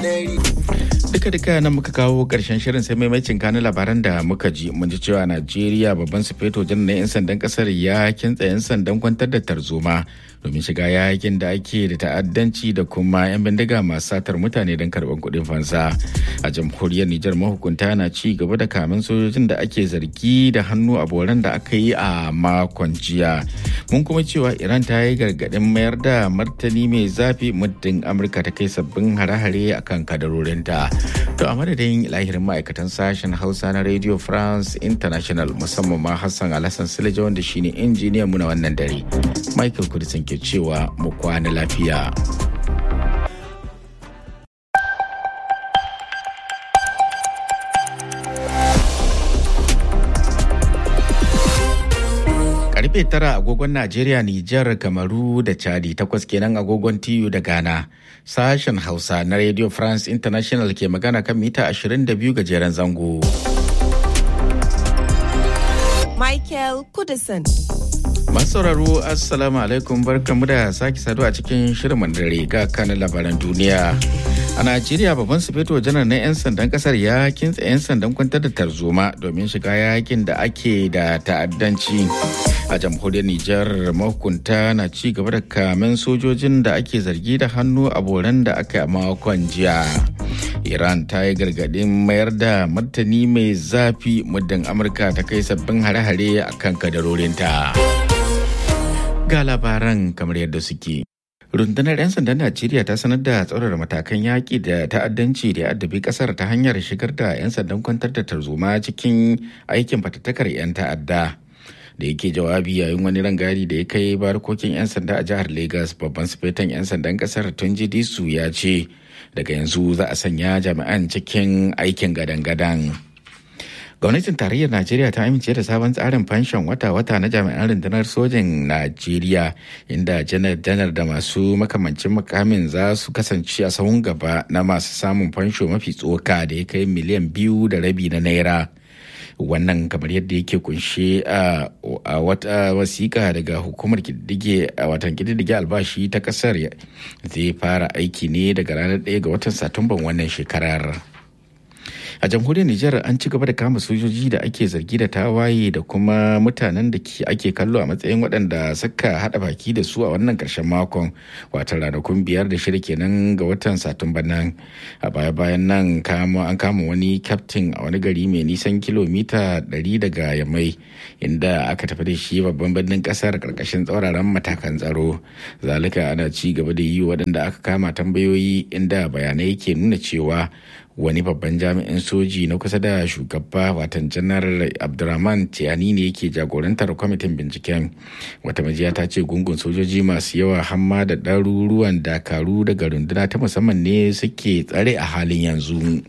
duka duka nan muka kawo karshen shirin sai maimacin kanin labaran da muka ji mun ji cewa najeriya babban sufeto janar na 'yan sandan kasar ya kintsa 'yan sandan kwantar da tarzoma domin shiga yakin da ake da ta'addanci da kuma 'yan bindiga masu satar mutane don karɓar kuɗin fansa a jamhuriyar nijar mahukunta na ci gaba da kamin sojojin da ake zargi da hannu a boran da aka yi a makon jiya mun kuma cewa iran ta yi gargaɗin mayar da martani mai zafi muddin amurka ta kai sabbin hare-hare akan kadarorinta to a madadin lahirin ma'aikatan sashen hausa na radio france international musamman ma hassan alhassan silaja wanda shine injiniyan mu na wannan dare michael kudisin ke cewa mu kwana lafiya karfe tara agogon Najeriya, Nijar, Kamaru da Chadi takwas kenan agogon TU da Ghana. Sashen Hausa na Radio France International ke magana kan mita 22 gajeren zango. Michael Kudison. sauraro Assalamu alaikum barkamu da sake saduwa a cikin shirin dare ga kanin labaran duniya. A Najeriya babban sufeto janar na 'yan sandan kasar ya kintsa 'yan sandan kwantar da tarzoma domin shiga yakin da ake da ta'addanci. A jamhuriyar Nijar mahukunta na ci gaba da kamen sojojin da ake zargi da hannu a boran da aka yi makon jiya. Iran ta yi gargaɗin mayar da martani mai zafi muddin Amurka ta kai sabbin hare-hare a kan kadarorinta. Ga labaran kamar yadda suke. rundunar 'yan sandan najeriya ta sanar da tsaurara matakan yaƙi da ta'addanci da ya addabi ƙasar ta hanyar shigar da 'yan sandan kwantar da tarzoma cikin aikin fatattakar 'yan ta'adda da yake jawabi yayin wani rangadi da ya kai barkokin 'yan sanda a jihar lagos babban sufetan 'yan sandan ƙasar tunji disu ya ce daga yanzu za a sanya jami'an cikin aikin gadan-gadan. gwamnatin tarayyar najeriya ta amince da sabon tsarin fanshon wata-wata na jami'an rundunar sojin najeriya inda janar-janar da masu makamancin makamin za su kasance a sahun gaba na masu samun fansho mafi tsoka da ya kai miliyan biyu da rabi na naira wannan kamar yadda yake kunshe a wata wasiƙa daga hukumar kididdige a watan kididdige albashi ta ƙasar zai fara aiki ne daga ranar 1 ga watan satumban wannan shekarar. a jamhuriyar Nijar an ci gaba da kama sojoji da ake zargi da tawaye da kuma mutanen da ake kallo a matsayin waɗanda suka haɗa baki da su a wannan ƙarshen makon wata ranakun biyar da shida kenan ga watan satumba nan a baya bayan nan an kama wani kyaftin a wani gari mai nisan kilomita 100 daga yamai inda aka tafi da shi babban birnin ƙasar ƙarƙashin tsauraran matakan tsaro zalika ana ci gaba da yi waɗanda aka kama tambayoyi inda bayanai ke nuna cewa wani babban jami'in soji na kusa da shugaba watan janar abdurrahman tiyani ne yake jagorantar kwamitin binciken wata majiya ta ce gungun sojoji masu yawa hamma da ɗaruruwan dakaru daga runduna ta musamman ne suke tsare a halin yanzu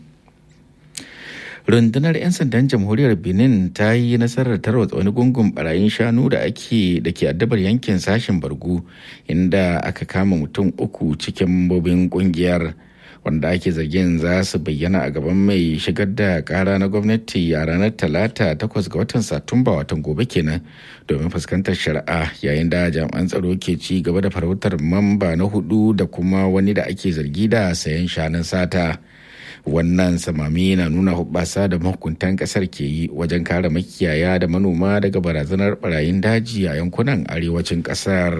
rundunar 'yan sandan jamhuriyar benin ta yi nasarar tarwatsa wani gungun barayin shanu da ake da ke addabar yankin sashen bargu inda aka kama mutum uku cikin mambobin kungiyar wanda ake zargin za su bayyana a gaban mai shigar da kara na gwamnati a ranar talata takwas ga watan satumba watan gobe kenan domin fuskantar shari'a yayin da jami'an tsaro ke ci gaba da farautar mamba na hudu da kuma wani da ake zargi da sayan shanun sata wannan samami na nuna hubbasa da mahukuntan kasar ke yi wajen kare makiyaya da manoma daga barazanar barayin daji a yankunan arewacin kasar.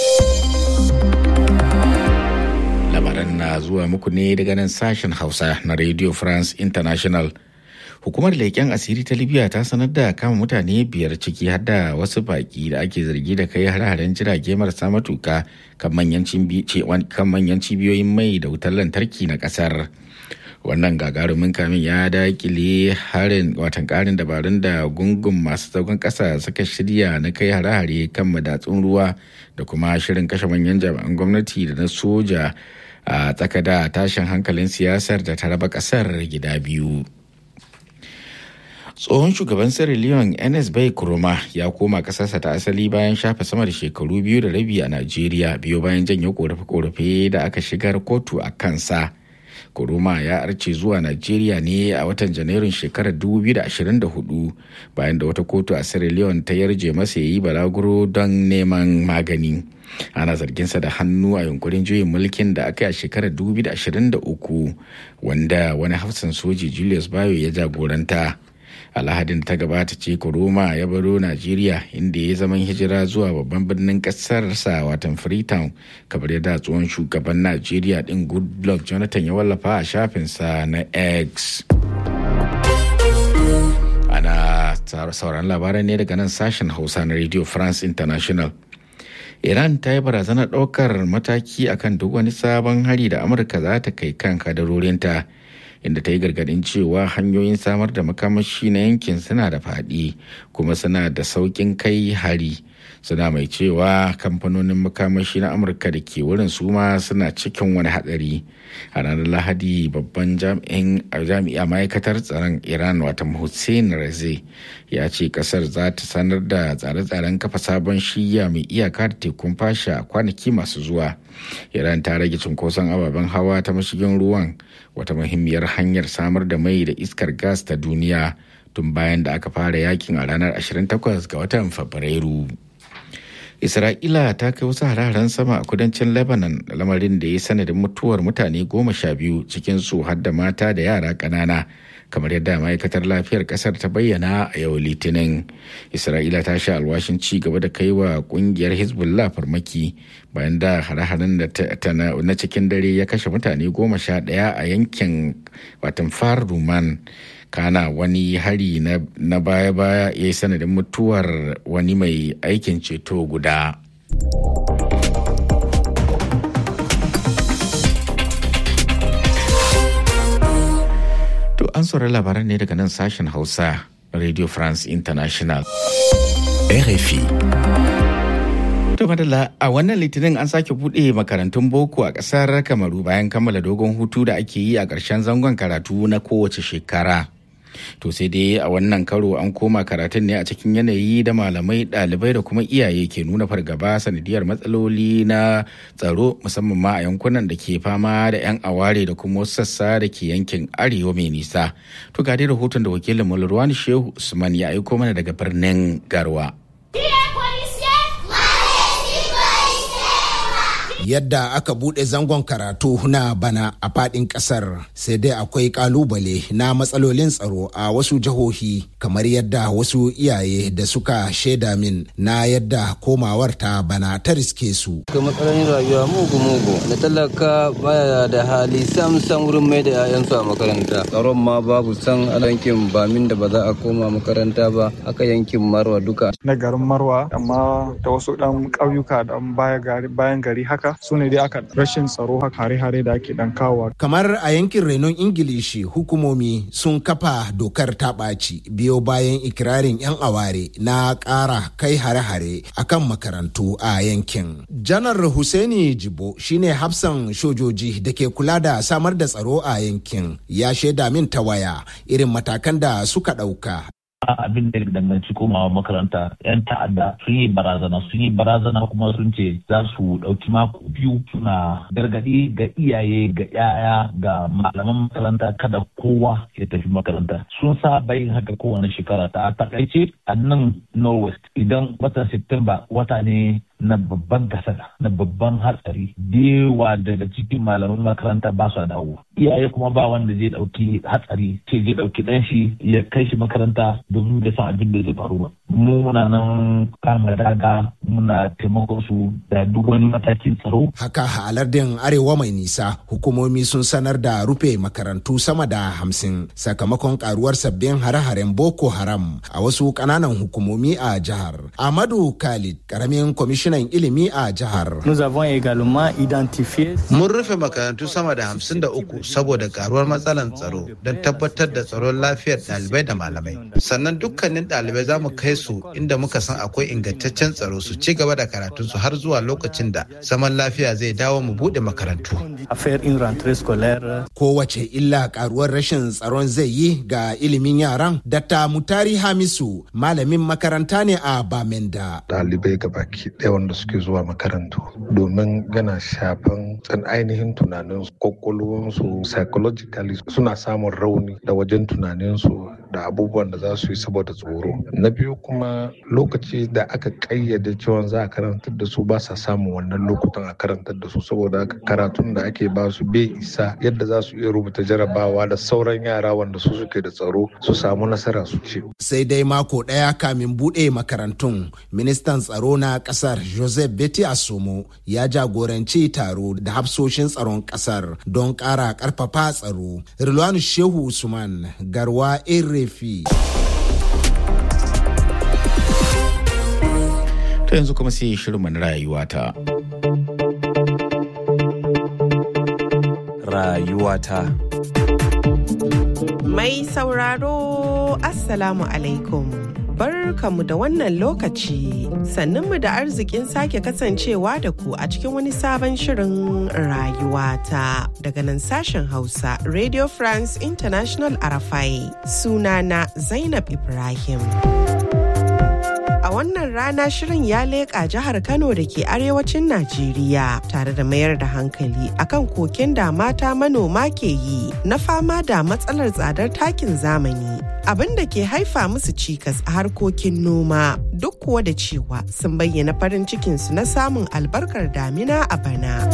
labaran na zuwa muku ne daga nan sashen hausa na radio france international hukumar leƙen asiri ta libya ta sanar da kama mutane biyar ciki har da wasu baƙi da ake zargi da kai har-haren jirage marasa matuka kan manyan cibiyoyin mai da wutar lantarki na ƙasar wannan gagarumin kamin ya dakile harin watan karin dabarun da gungun masu zagon ƙasa suka shirya na kai hare-hare kan madatsun ruwa da kuma shirin kashe manyan jami'an gwamnati da na soja a tsaka da tashin hankalin siyasar da ta raba kasar gida biyu tsohon shugaban sierra leone ns bai kuroma ya koma kasarsa ta asali bayan shafe sama da shekaru biyu da rabi a najeriya biyo bayan janyo korafe-korafe da aka shigar kotu a kansa Kuruma ya arce zuwa Najeriya ne a watan Janairun shekarar 2024 bayan da wata kotu a Sierra Leone ta yarje masa ya yi balaguro don neman magani. Ana zarginsa da hannu a yunkurin juyin mulkin da aka yi a shekarar 2023 wanda wani hafsan soji Julius Bayo ya jagoranta. alhadin ta gabata ce kuroma ya baro najeriya inda ya zaman hijira zuwa babban birnin kasarsa watan freetown kamar yadda tsohon shugaban najeriya din goodluck jonathan ya wallafa a shafinsa na x ana sauran labaran ne daga nan sashen hausa na radio france international iran ta yi barazanar ɗaukar mataki akan duk wani sabon hari da amurka za ta kai kan kadarorinta inda ta yi gargadin cewa hanyoyin samar da makamashi na yankin suna da faɗi kuma suna da sauƙin kai hari suna mai cewa kamfanonin makamashi na amurka da ke wurin su ma suna cikin wani hatsari a ranar lahadi babban jami'a ma'aikatar tsaron iran wata hussein raze ya ce kasar za ta sanar da tsare-tsaren kafa sabon shiya mai iyaka da tekun fasha kwanaki masu zuwa iran ta rage cunkoson ababen hawa ta mashigin ruwan wata muhimmiyar hanyar samar da mai da iskar gas ta duniya tun bayan da aka fara yakin a ranar 28 ga watan fabrairu isra'ila ta kai wasu hararen sama a kudancin lebanon lamarin da ya sanadin mutuwar mutane goma sha biyu cikin su har da mata da yara ƙanana kamar yadda ma'aikatar lafiyar kasar ta bayyana a yau litinin isra'ila ta sha alwashin ci gaba da kai wa kungiyar hezbollah farmaki bayan da hare-haren na cikin dare ya kashe mutane goma sha ɗaya a yankin watan far ruman kana wani hari na baya-baya ya yi sanadin mutuwar wani mai aikin ceto guda. To an saurari labaran ne daga nan sashen Hausa Radio France International. RFI. To madalla a wannan litinin an sake buɗe makarantun boko a ƙasar Kamaru bayan kammala dogon hutu da ake yi a ƙarshen zangon karatu na kowace shekara. to sai dai a wannan karo an koma karatun ne a cikin yanayi da malamai ɗalibai da kuma iyaye ke nuna fargaba sanadiyar matsaloli na tsaro musamman ma a yankunan da ke fama da 'yan aware da kuma wasu sassa da ke yankin arewa mai nisa to ga dai rahoton da wakilin mulruwani shehu usman ya aiko mana daga birnin garwa yadda aka bude zangon karatu na bana a fadin kasar sai dai akwai kalubale na matsalolin tsaro a wasu jihohi kamar yadda wasu iyaye da suka shaida min na yadda komawar ta bana ta riske su ga matsalolin rayuwa mugu mugu da talaka baya da hali sam sam wurin mai da 'ya'yansu a makaranta tsaron ma babu san a yankin bamin da ba za a koma makaranta ba aka yankin marwa duka na garin marwa amma da wasu dan ƙauyuka dan bayan gari haka su ne dai aka rashin tsaro haka hare-hare da ake dan kawo. Kamar a yankin renon Ingilishi hukumomi sun kafa dokar ta ɓaci biyo bayan ikirarin 'yan aware na ƙara kai hare-hare akan makarantu a yankin. Janar Hussaini Jibo shine hafsan shojoji da ke kula da samar da tsaro a yankin ya shaida min ta waya irin matakan da suka ɗauka. abin da danganci komawa makaranta yan ta'adda sun yi barazana sun yi barazana kuma sun ce za su ɗauki mako biyu suna gargaɗi ga iyaye ga 'ya'ya ga malaman makaranta kada kowa ya tafi makaranta sun sa bayin haka kowane shekara ta takaice a nan norwest idan watan september wata ne na babban kasada na babban hatsari dewa daga cikin malaman makaranta ba su dawo iyaye kuma ba wanda zai dauki hatsari ce zai dauki dan shi ya kai shi makaranta domin bai san abin da zai faru ba mu muna nan kama daga muna taimakon su da duk wani matakin tsaro haka a lardin arewa mai nisa hukumomi sun sanar da rufe makarantu sama da hamsin sakamakon karuwar sabbin hare-haren boko haram a wasu kananan hukumomi a jihar amadu khalid karamin kwamishin kwamishinan ilimi a jihar. Mun rufe makarantu sama da hamsin da uku saboda karuwar matsalar tsaro don tabbatar da tsaron lafiyar ɗalibai da malamai. Sannan dukkanin ɗalibai za mu kai su su inda muka san akwai ingantaccen tsaro su ci gaba da karatunsu har zuwa lokacin da zaman lafiya zai dawo mu buɗe makarantu. Kowace illa karuwar rashin tsaron zai yi ga ilimin yaran, Dr. Mutari Hamisu malamin makaranta ne a Bamenda. Ɗalibai baki ɗaya wanda suke zuwa makarantu domin gana shafan tsan ainihin tunaninsu, kwakwalwansu, psychologically suna samun rauni da wajen tunaninsu da abubuwan da za su yi saboda tsoro. Na biyu kuma lokaci da aka ƙayyade cewa za a karantar da su ba sa samun wannan lokutan a karantar da su saboda haka karatun da ake ba su bai isa yadda za su iya rubuta jarabawa da sauran yara wanda su suke da tsaro su samu nasara su ce. Sai dai mako ɗaya kamin buɗe makarantun ministan tsaro na ƙasar Joseph Beti Asomo ya jagoranci taro da hafsoshin tsaron ƙasar don ƙara ƙarfafa tsaro. Rilwanu Shehu Usman Garwa Erefi. Ta yanzu kuma sai shirin na rayuwata. Rayuwata. Mai sauraro Assalamu alaikum. Barkamu da wannan lokaci sannunmu da arzikin sake kasancewa da ku a cikin wani sabon shirin rayuwata daga nan sashen Hausa Radio France International Arafai sunana Zainab Ibrahim. A wannan rana shirin ya leƙa jihar Kano da ke arewacin Najeriya tare da mayar da hankali akan koken da mata manoma ke yi na fama da matsalar tsadar takin zamani. Abin da ke haifa musu cikas a harkokin noma duk kuwa da cewa sun bayyana farin cikinsu na samun albarkar damina a bana.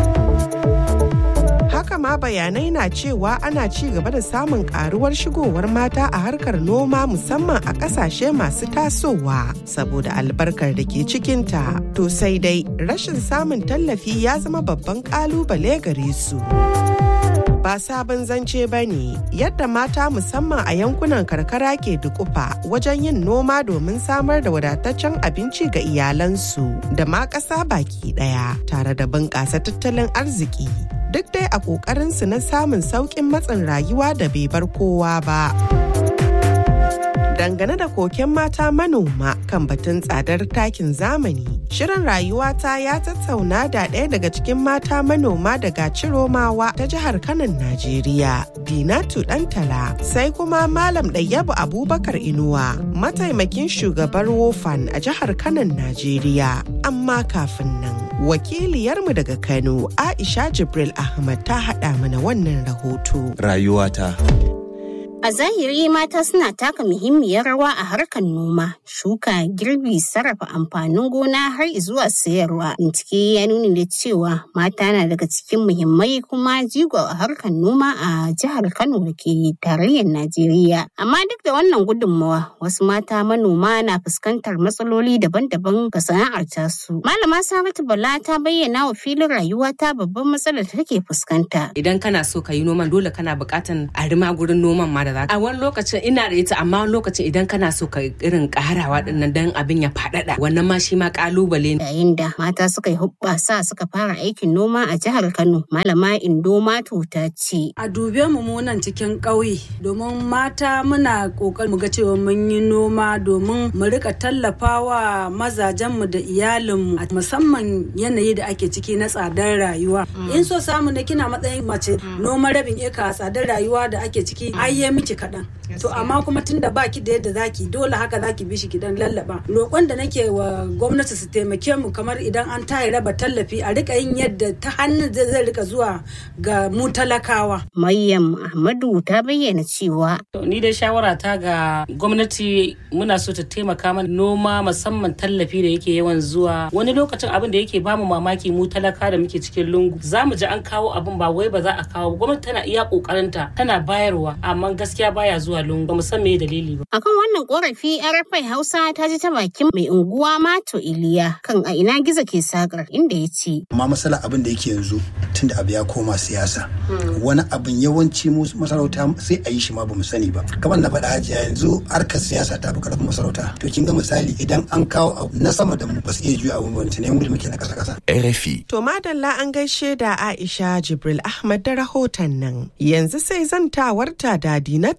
haka ma bayanai na cewa ana ci gaba da samun karuwar shigowar mata a harkar noma musamman a kasashe masu tasowa saboda albarkar da ke cikinta to sai dai rashin samun tallafi ya zama babban kalubale gare su ba sabon zance ba ne yadda mata musamman a yankunan karkara ke dukufa wajen yin noma domin samar da wadataccen abinci ga iyalansu da ma ƙasa baki ɗaya tare da bunƙasa tattalin arziki duk dai a ƙoƙarinsu na samun sauƙin matsin rayuwa da bai bar kowa ba. Dangane da koken mata manoma kan batun tsadar takin zamani, shirin rayuwata ya tattauna da ɗaya daga cikin mata manoma daga Ciromawa ta jihar Kanan Najeriya, Dinatu Dantala, sai kuma Malam Ɗayyabu Abubakar Inuwa, mataimakin shugabar Wofan a jihar Kanan Najeriya. Amma kafin nan, wakiliyarmu daga Kano, Aisha Jibril Ahmad ta haɗa mana wannan rahoto. Rayuwata. A zahiri mata suna taka muhimmiyar rawa a harkar noma, shuka, girbi, sarrafa amfanin gona har zuwa sayarwa. Bincike ya nuna da cewa mata na daga cikin muhimmai kuma jigo a harkar noma a jihar Kano da ke tarayyar Najeriya. Amma duk da wannan gudunmawa, wasu mata manoma na fuskantar matsaloli daban-daban ga sana'ar tasu. Malama Saratu Bala ta bayyana wa filin rayuwa ta babban matsalar da take fuskanta. Idan kana so ka yi noman dole kana buƙatan a rima gurin noman ma da za a wani lokacin ina da ita amma wani lokacin idan kana so ka irin karawa dinnan dan abin ya faɗaɗa wannan ma shi ma kalubale ne yayin da mata suka yi hubbasa suka fara aikin noma a jihar Kano malama Indo Mato ta ce a dube mu mu nan cikin ƙauye domin mata muna kokari mu ga cewa mun yi noma domin mu rika tallafawa mazajen mu da iyalin mu musamman yanayi da ake ciki na tsadar rayuwa in so samu ne kina matsayin mace noma rabin eka tsadar rayuwa da ake ciki ayye miki kaɗan. To amma kuma tun da baki da yadda zaki dole haka zaki bi shi gidan lallaba. Roƙon da nake wa gwamnati su taimake mu kamar idan an tayi raba tallafi a rika yin yadda ta hannun da zai rika zuwa ga mu talakawa. Maryam Ahmadu ta bayyana cewa. Ni dai shawara ta ga gwamnati muna so ta taimaka mana noma musamman tallafi da yake yawan zuwa. Wani lokacin abin da yake bamu mamaki mu talaka da muke cikin lungu. Za mu ji an kawo abin ba wai ba za a kawo gwamnati tana iya ƙoƙarinta tana bayarwa amma gaskiya baya zuwa lungu ba mu san me dalili ba. Akan wannan korafi RFI Hausa ta ji ta bakin mai unguwa Mato Iliya kan a ina gizo ke sakar inda ya ce. Amma masala abin da yake yanzu tunda abu ya koma siyasa. Wani abin yawanci mu masarauta sai a yi shi ma bamu sani ba. Kamar na faɗa hajiya yanzu harkar siyasa ta fi karfin masarauta. To kin ga misali idan an kawo abu na sama da mu ba su iya juya abu ba ne mu da muke na ƙasa ƙasa. RFI. To madalla an gaishe da Aisha Jibril Ahmad da rahoton nan. Yanzu sai zantawarta da Dinatu Danta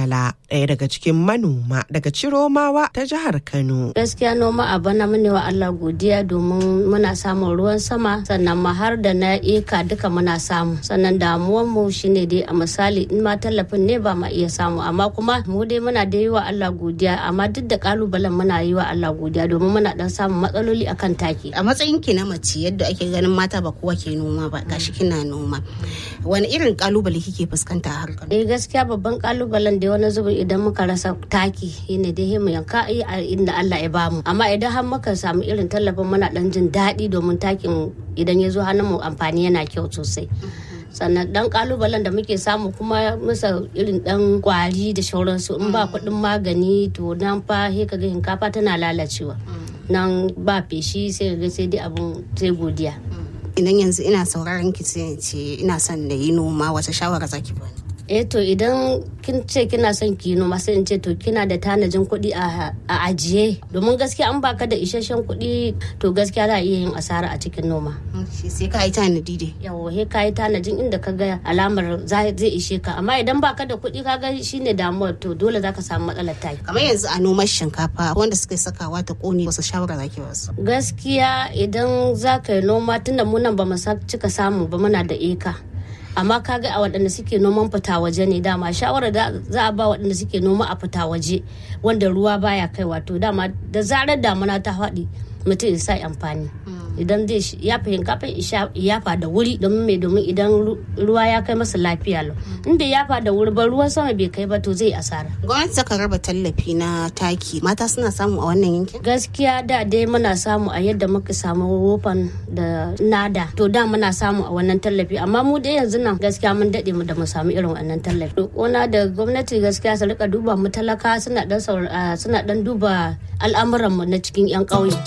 Bala ɗaya daga cikin manoma daga Ciromawa ta jihar Kano. Gaskiya noma a bana mune wa Allah godiya domin muna samun ruwan sama sannan ma har da na eka duka muna samu sannan damuwan mu shine dai a misali in ma tallafin ne ba ma iya samu amma kuma mu dai muna da yi wa Allah godiya amma duk da kalubalen muna yi wa Allah godiya domin muna dan samun matsaloli akan taki. A matsayin ki na mace yadda ake ganin mata ba kowa ke noma ba gashi kina noma. Wani irin kalubale kike fuskanta a harkar? Eh gaskiya babban kalubalen da wani zubin idan muka rasa taki shine dai mu yanka a inda Allah ya bamu amma idan har muka samu irin tallafin muna dan jin daɗi domin takin idan ya zo hannun mu amfani yana kyau sosai. sannan dan kalubalen da muke samu kuma masa irin dan kwari da shauransu in ba kuɗin magani to nan fa he kaga hinkafa tana lalacewa nan ba feshi sai ga sai dai abun sai godiya idan yanzu ina sauraron ki sai ce ina son da yi noma wata shawara zaki bani eh to idan kin ce kina son ki noma sai in ce to kina da tanajin kuɗi a ajiye domin gaskiya an baka da isasshen kuɗi to gaskiya za a iya yin asara a cikin noma sai ka yi tanadi dai yawo he ka yi tanajin inda ka ga alamar zai ishe ka amma idan baka da kuɗi ka ga shine damuwar to dole zaka samu matsalar taki kamar yanzu a noman shinkafa wanda suka sakawa ta kone wasu shawara zaki wasu gaskiya idan za ka yi noma tunda mu nan ba mu cika samu ba muna da eka amma kaga a waɗanda suke noman fita waje ne dama shawarar da za a ba waɗanda suke noma a fita waje wanda ruwa baya kai wato dama da zarar damuna ta faɗi mutum ya sa amfani idan zai ya fahimta kafin yafa da wuri domin mai domin idan ruwa ya kai masa lafiya lau in bai yafa da wuri ba ruwan sama bai kai ba to zai asara gwamnati ta raba tallafi na taki mata suna samu a wannan yankin gaskiya da dai muna samu a yadda muka samu wofan da nada to da muna samu a wannan tallafi amma mu dai yanzu nan gaskiya mun dade mu da mu samu irin wannan tallafi kona da gwamnati gaskiya su rika duba mu talaka suna dan suna dan duba al'amuran mu na cikin yan ƙauye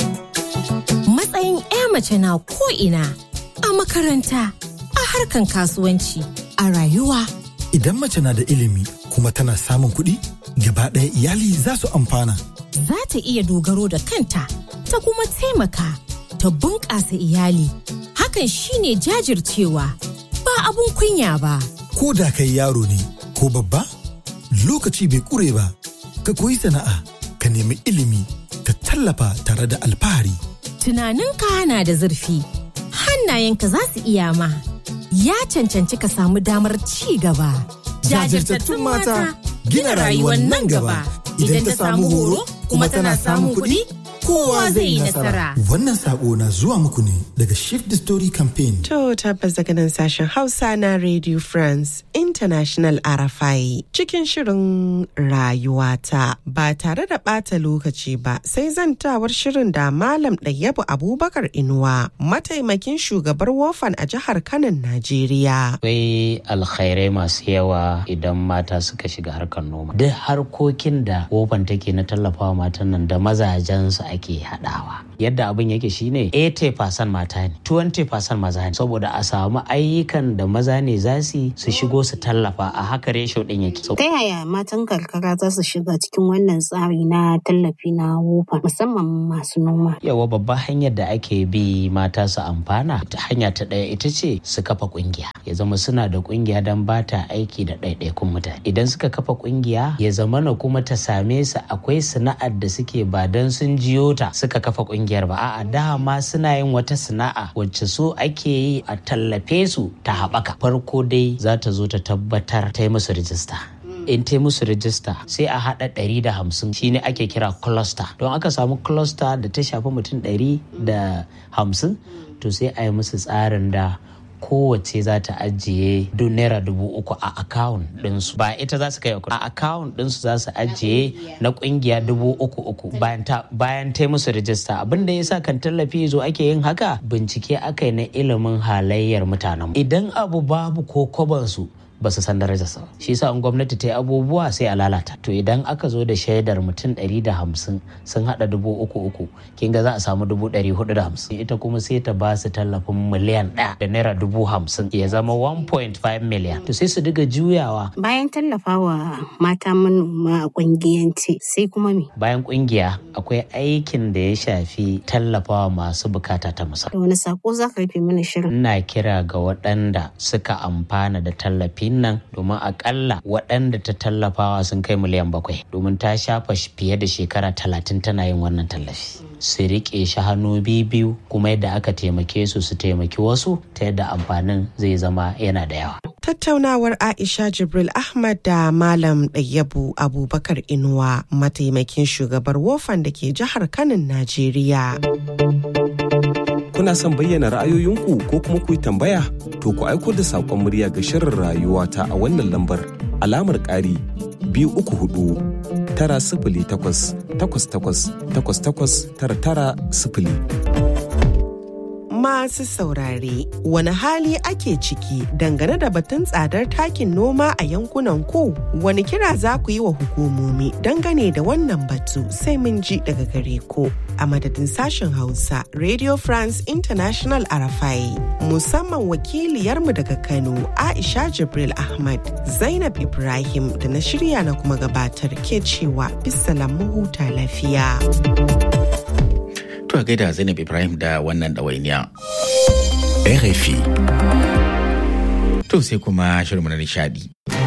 matsayin 'ya mace na ko'ina a makaranta a harkan kasuwanci a rayuwa. Idan mace na da ilimi kuma tana samun kuɗi, gaba ɗaya iyali za su amfana. Za ta iya dogaro da kanta, ta kuma taimaka, ta bunƙasa iyali. Hakan shine jajircewa, ba abun kunya ba. Ko da kai yaro ne, ko babba, lokaci bai ƙure ba, ka koyi sana'a, ka nemi ilimi, ka tallafa tare da alfahari. tunaninka na da zurfi hannayenka za su iya ma ya cancanci ka samu damar ci gaba jajirtattun mata gina rayuwar nan gaba idan ta samu horo kuma tana samun kuɗi kowa zai yi nasara wannan sako na zuwa muku ne daga shift the story campaign to tabbas daga nan sashen hausa na radio france international arafai cikin shirin rayuwata ba tare da ɓata lokaci ba sai zantawar shirin da malam ɗayyabu abubakar inuwa mataimakin shugabar wofan a jihar kanan najeriya akwai alkhairai masu yawa idan mata suka shiga harkar noma duk harkokin da wofan take na tallafawa matan nan da mazajensu ake haɗawa yadda abin yake shine 80% mata ne 20% maza ne saboda a samu ayyukan da maza ne za su su shigo su tallafa a haka resho din yake ta yaya matan karkara za su shiga cikin wannan tsari na tallafi na wofa musamman masu noma yawa babban hanyar da ake bi mata su amfana ta hanya ta ɗaya ita ce su kafa kungiya ya zama suna da kungiya don ba ta aiki da ɗaiɗaikun mutane idan suka kafa kungiya ya zama na kuma ta same su akwai sana'ar da suke ba don sun jiyo ta suka kafa kungiyar ba a'a dama suna yin wata sana'a wacce so ake yi a tallafe su ta haɓaka farko dai za ta zo ta tabbatar ta yi musu rijista in ta musu rijista sai a haɗa ɗari da hamsin shine ake kira cluster don aka samu cluster da ta shafi mutum ɗari da hamsin to sai a yi musu tsarin da kowace za ta ajiye duk naira dubu uku a akawun ɗinsu ba ita za su kai a akawun ɗinsu za su ajiye na ƙungiya dubu uku uku bayan ta musu rijista abin da yasa kan tallafi zo ake yin haka bincike aka yi na ilimin halayyar mutanen idan abu babu ko kwabansu ba su san darajarsa shi yasa in gwamnati ta yi abubuwa sai a lalata to idan aka zo da shaidar mutum ɗari da hamsin sun haɗa dubu uku uku kin ga za a samu dubu ɗari hudu da hamsin ita kuma sai ta ba su tallafin miliyan ɗaya da naira dubu hamsin ya zama 1.5 miliyan to sai su diga juyawa bayan tallafawa mata manoma a ƙungiyance sai kuma me bayan ƙungiya akwai aikin da ya shafi tallafawa masu bukata ta musamman da wani sako za ka rufe mana shirin ina kira ga waɗanda suka amfana da tallafi biyun nan domin akalla waɗanda ta tallafawa sun kai miliyan bakwai domin ta shafa fiye da shekara talatin tana yin wannan tallafi su riƙe shi hannu biyu kuma yadda aka taimake su su taimaki wasu ta yadda amfanin zai zama yana da yawa Tattaunawar Aisha Jibril Ahmad da Malam Ɗayyabu Abubakar Inuwa mataimakin shugabar wofan da ke jihar Kanin Najeriya. Kuna son bayyana ra'ayoyinku ko kuma ku yi tambaya? To ku aiko da saƙon murya ga shirin rayuwa ta a wannan lambar alamar ƙari biyu uku hudu tara sifili takwas takwas takwas takwas takwas tara tara sifili. Masu saurare, wani hali ake ciki dangane da batun tsadar takin noma a yankunan ku? Wani kira za ku yi wa hukumomi dangane da wannan batu sai mun ji daga gare ku. A madadin sashen Hausa, Radio France International Arafai, musamman wakiliyarmu daga Kano, Aisha Jibril Ahmad, Zainab Ibrahim da na shirya na kuma gabatar ke cewa bisalan huta lafiya. To a gaida Zainab Ibrahim da wannan ɗawainiya. RFI. To sai kuma shirin na nishadi.